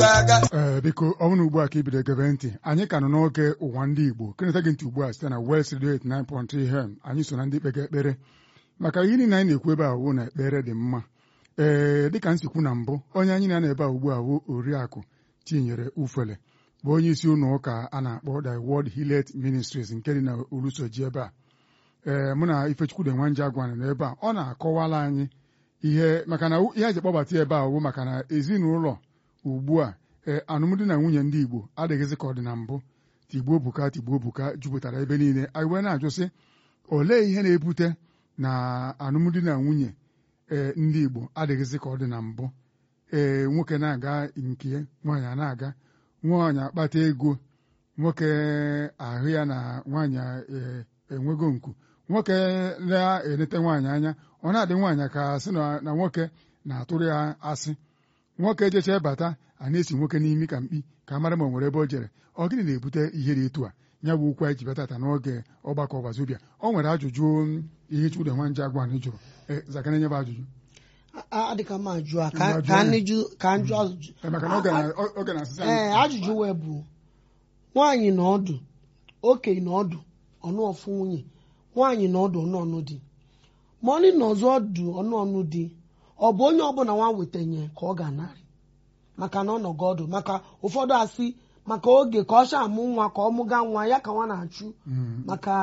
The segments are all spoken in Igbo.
aga ee biko ọ bụrụ na ugbu a ka ibido gebe ntị anyị ka nọ n'oge ụwa ndị Igbo keneta gị ntị ugbu a site na West Radio 89.3 FM anyị so na ndị kpega ekpere maka ihe niile anyị na-ekwu ebe a wụ na ekpere dị mma ee dịka m si kwu na mbụ onye anyị na-ana ebe a ugbu a wụ oriakụ tinyere ufele bụ onye isi ụlọ ụka a na-akpọ The World Hillet Ministries nke dị na Olusoji ebe a ee mụ na Ifechukwu dị nwanje agwana nọ ebe a ọ na-akọwala anyị ihe maka na ihe eji kpọbata ebe a wụ maka na ezinụlọ ugbu a ee alụmdi na nwunye ndị Igbo adịghịzị ka ọ dị na mbụ tigbuo buka tigbuo buka jupụtara ebe niile anyị wee na-ajụ sị olee ihe na-ebute na alụmdi na nwunye ee ndị Igbo adịghịzị ka ọ dị na mbụ ee nwoke na-aga nke nwaanyị a na-aga nwaanyị akpata ego nwoke ahụ ya na nwaanyị ee, enwego nku nwoke na-enete nwaanyị anya ọ na-adị nwaanyị ka sị na na nwoke na-atụrụ ya asị nwoke jecha bata a na-esi nwoke n'imi ka mkpi ka mara ma o nwere ebe o jere ọ gịnị na-ebute ihe dị etu a ya bụ okwu anyị ji batata n'oge ọgbakọ ọgbazobia ọ nwere ajụjụ um, ihe chukwude nwanje agwa anyị jụrụ ee zakana nye bụ ajụjụ adịka m ajụ a Mgbe ka ajụ ka ya. anyị jụ ka anyị jụ ajụjụ Ee, maka na oge na- o- oge na-asịsị anyị ee ajụjụ wee bụ nwaanyị na ọdụ okenye na ọdụ ọnụ ọfụ nwunye nwaanyị na ọdụ ọnụ ọnụ di ma ọnị na ọzọ ọdụ ọnụ ọnụ di ọ bụ onye ọbụla nwa wetenye ka ọ ga-anarị maka na ọ nọgọ ọdụ maka ụfọdụ asị maka oge ka ọ sha amụ nwa ka ọ mụga nwa ya ka nwa na-achụ Mm. maka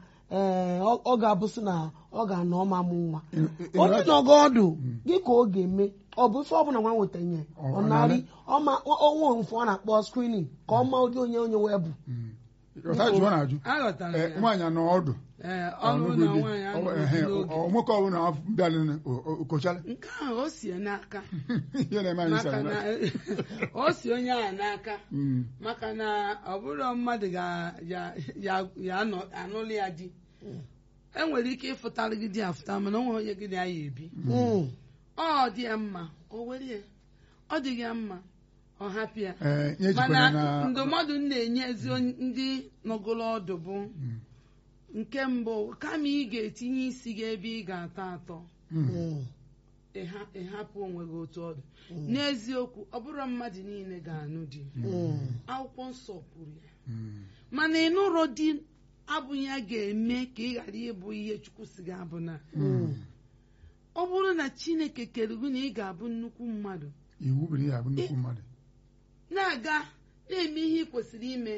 ee ọ ọ ga-abụsị na ọ ga-anọ ọma mụ nwa Ị- ị- onye nọgọ ọdụ gị ka ọ ga-eme ọ bụ ife ọbụla nwa wetenye Ọ- ọ ọ narị narị? ọma ọnwa mfe ọ na-akpọ screening ka ọ ma ụdị onye onye wee bụ Mm. Ọta ajụjụ ọ na-ajụ aghọtara Ee, ya nwaanyị anọ ọdụ Ee, ọnụ na ọnụgụ di. nwaanyị Ọ- anụrụ ehe, di n'oge ọ- nwoke ọbụla bịara okochala nke ahụ o sie n'aka ihe na-eme anyị maka sara na o si onye ahụ n'aka Mm. maka na ọ bụrụ mmadụ ga- ya- ya- ya anọ- anụlụ ya di enwere ike ịfụtalụ gị di afụta mana o nwere onye gị na ya ebi Mm. ọ dị ya mma o were ya ọ dị ya mma ọ hapụ ya Ee, ihe mana jikwara na ndụmọdụ m na-enye ezi onye- ndị nọgolo ọdụ bụ nke mbụ kama ị ga-etinye isi gị ebe ị ga-atọ atọ Mm. Mm. ịha- ịhapụ onwe gị otu ọdụ n'eziokwu ọ bụrụ mmadụ niile ga-anụ di Mm. akwụkwọ nsọ kwuru ya Mm. mana ịnụrụ di abụghị ya ga-eme ka ị ghara ịbụ ihe chukwu si gị abụ na Mm. ọ bụrụ na chineke kere gị na ị ga-abụ nnukwu mmadụ iwu bụ na ya bụ nnukwu mmadụ na-aga na-eme ihe ị kwesịrị ime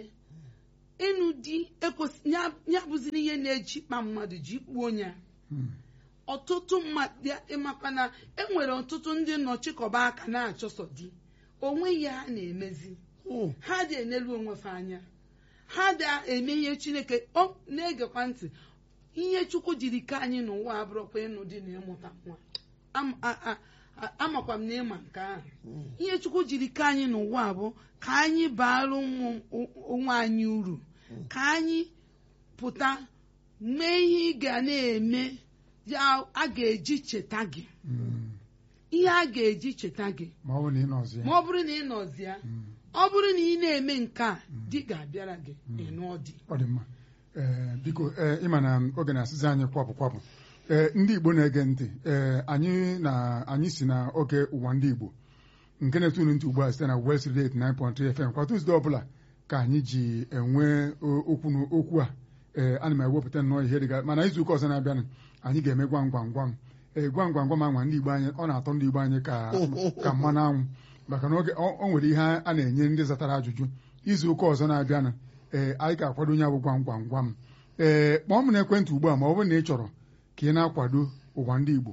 ịnụ di ekwesị- ya ya bụziri ihe na-ejikpa mmadụ ji kpuo ya Mm. ọtụtụ mmadụ ịmakwa na enwere ọtụtụ ndị nnọchikọba aka na-achọsọ di onwe ya ha na-emezi Mm. ha dị enelu onwefe anya ha da eme ihe chineke ọ na-egekwa ntị ihe chukwu jiri ka anyị n'ụwa abụrụkwa ịnụ di na ịmụta nwa Am- a- a- a- amakwa m na ịma nke ahụ ihe chukwu jiri ka anyị n'ụwa bụ ka anyị baara ụmụ onwe anyị uru ka anyị pụta mee ihe ị ga na-eme ya a ga-eji cheta gị Mm. ihe a ga-eji cheta gị ma ọ bụ na ị nọzi ya ma ọ bụrụ na ị nọzi ya Mm. ọ bụrụ na ị na-eme nke a di ga-abịara gị ịnụọ di ọ dị mma ee biko ee ịma na oge na-asịzi anyị kwapụ kwapụ ee ndị Igbo na-ege ntị ee anyị na anyị si na oge ụwa ndị Igbo nke na-etu unu ntị ugbu a site na West Radio 89.3 FM kwa Tuzdee ọbụla ka anyị ji enwe o- okwu n- okwu a ee ana m ewepụta nnọọ ihe dịga mana izu ụka ọzọ na-abịanụ anyị ga-eme gwam gwam gwam ee gwam gwam gwam anwa ndị Igbo anyị ọ na-atọ ndị Igbo anyị ka ka mmanụ anwụ maka na oge ọ ọ nwere ihe a na-enye ndị zatara ajụjụ izu ụka ọzọ na-abịanụ ee anyị ga-akwado onye bụ gwam gwam gwam ee kpọọ m n'ekwentị ugbu a ma ọ bụrụ na ị chọrọ ka ị na-akwado ụwa ndị Igbo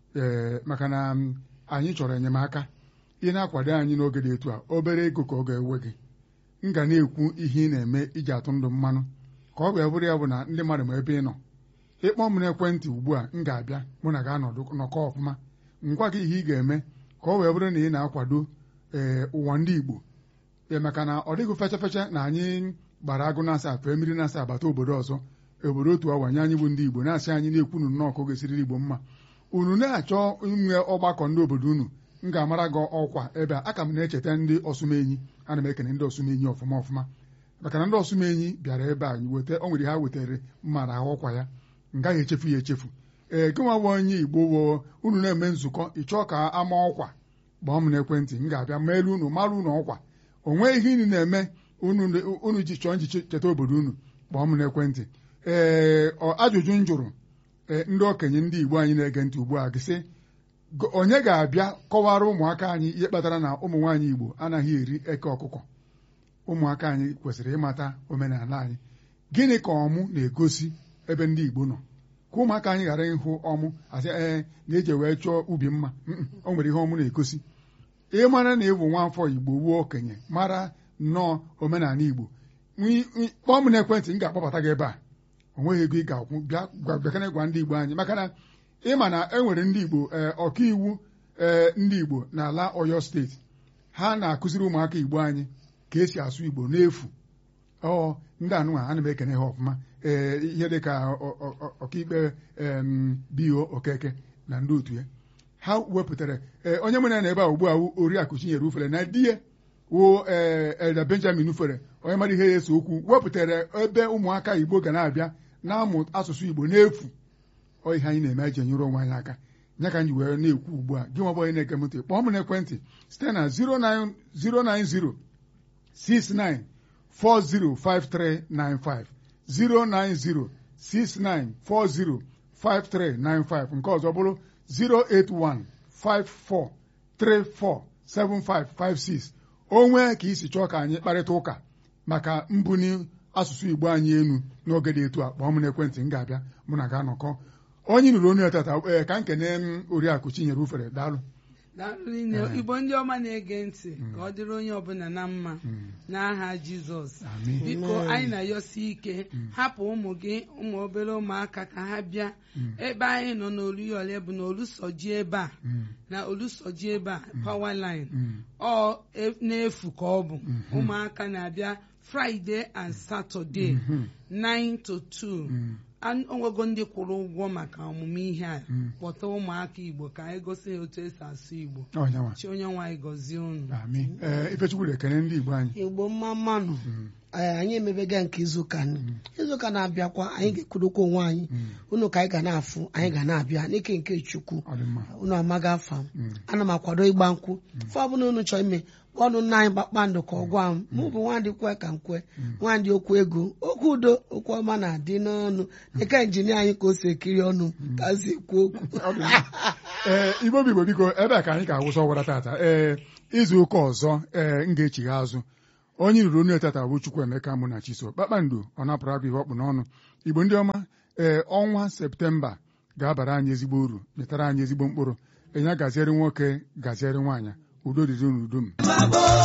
ee maka na m, anyị chọrọ enyemaka ị na-akwado anyị n'oge dị etu a obere ego ka ọ ga-ewe gị m ga na-ekwu ihe ị na-eme iji atụ ndụ mmanụ ka ọ ga-ebụrụ ya bụ na ndị mmadụ ma ebe ị nọ ịkpọ m n'ekwentị ugbu a m ga-abịa mụ na ga-anọdụ nọkọ ọfụma ngwa gị ihe ị ga-eme ka ọ wee bụrụ na ị na-akwado ee ụwa ndị Igbo ee maka na ọ dịghị fecha fecha na anyị gbara agụ na-asa fee mmiri na-asa abata obodo ọzọ obodo otu awa nye anyị bụ ndị Igbo na-asị anyị na-ekwunu nnọọ ka ọ ga-esiriri Igbo mma unu na-achọ inwe ọgbakọ ndị obodo unu m ga-amara gị ọkwa ebe a aka m na-echeta ndị ọsụmenyi ana m ekene ndị ọsụmenyi ọfụma ọfụma maka na ndị ọsụmenyi bịara ebe a weta o nwere ha wetara mmara ahụ ọkwa ya m gaghị echefu ya echefu ee gị nwa bụ onye Igbo wo unu na-eme nzukọ ị chọọ ka ama ọkwa gbaa m n'ekwentị m ga-abịa meelu unu mara unu ọkwa o nweghị ihe unu na-eme unu unu ji chọọ nji cheta obodo unu gbaa m n'ekwentị ee ọ ajụjụ m jụrụ ee ndị okenye ndị Igbo anyị na-ege ntị ugbu a gị sị "Go- onye ga-abịa kọwara ụmụaka anyị ihe kpatara na ụmụ nwaanyị Igbo anaghị eri eke ọkụkọ ụmụaka anyị kwesịrị ịmata omenala anyị gịnị ka ọmụ na-egosi ebe ndị Igbo nọ ka ụmụaka anyị ghara ịhụ ọmụ asị ee na-eji wee chọọ ubi mma Mm, o nwere ihe ọmụ na-egosi ịmara na ịbụ nwafọ Igbo wuo okenye mara nnọọ omenala Igbo Nwi- nwi- kpọọ m n'ekwentị m ga-akpọbata gị ebe a o nweghị ego ị ga-akwụ bịa gwa- bịakana gwa ndị Igbo anyị maka na ịma na e nwere ndị Igbo ee, ọkaiwu ee, ndị Igbo n'ala Ọyọ steeti ha na-akụziri ụmụaka Igbo anyị ka esi asụ Igbo n'efu ọ ndị anụnwa ana m ekene ha ọfụma ee ihe dị ka ọ- ọ- ọ- ọkaikpe em, bio okeke na ndị otu ya ha wepụtara ee, onye nwere na ebe a ugbu a wụ oriakụ Chinyere Ufere na di ya wụ ee Elda Benjamin Ufere onye mara ihe ya ese okwu wepụtara ebe ụmụaka Igbo ga na-abịa na-amụ asụsụ Igbo n'efu ọ ihe anyị na-eme eji enyere onwe anyị aka ya ka anyị wee na-ekwu ugbu a gị nwa bụ onye na-ege m ntị kpọọ m n'ekwentị site na 09 090 69 405395 090 69 405395 nke ọzọ bụrụ 081 54 34 7556 o nwee ka isi chọọ ka anyị kparịta ụka maka mbuni asụsụ Igbo anyị enu n'oge dị etu a kpọọ m n'ekwentị m ga-abịa mụ na ga-anọkọ onye nụrụ onye tata ee ka m kene m oriakụ Chinyere Ufere daalụ daalụ nne Ee. igbo ndị ọma na-ege ntị ka ọ dịrị onye ọbụla na mma n'aha jizọs Amen. biko Amen. anyị na-ayọsi ike hapụ ụmụ gị ụmụ obere ụmụaka ka ha bịa ebe anyị nọ n'oluyọle bụ na olusoji ebe a Mm, na olusoji ebe a power line mm, ọ e- n'efu ka ọ bụ ụmụaka na-abịa fraịde and satọde mhm, 9 to 2 mm. An- onwego ndị kwụrụ ụgwọ maka ọmụmụ ihe a Mm. kpọta ụmụaka igbo ka anyị gosi ha otu esi asụ igbo Ọ nyanwa. chi onye nwaanyị gọzie unu Amen. Ee, Ifechukwu ekene ndị Igbo anyị igbo mma mmanụ Mm, ee, anyị emebega nke izuụka nụ izuụka na-abịakwa anyị ga-ekwurukwa onwe anyị mm, unu ka anyị ga na-afụ anyị ga na-abịa n'ike nke chukwu ọ dị mma unu amaghị afa m Mm. ana m akwado ịgba nkwụ fọ ọbụla unu chọọ ime kpọọnụ nna anyị kpakpando ka ọ gwa m mụ bụ nwandị kwe ka m kwe nwandị okwu ego okwu udo okwu ọma na-adị n'ọnụ dịka injinia anyị ka o si ekiri ọnụ ka o si ekwu okwu Ọ dị mma. ee igbo bụ igbo biko ebe a ka anyị ga-awụsa ọwara tata ee izu ụka ọzọ ee m ga-echigha azụ onye ruru onye tata bụ Chukwuemeka mụ na Chiso kpakpando ọ napụrụ abụ ihe ọkpụ n'ọnụ igbo ndị ọma ee ọnwa septemba ga-abara anyị ezigbo uru metara anyị ezigbo mkpụrụ enye gaziere nwoke gaziere nwaanyị udo dịrị n'udo m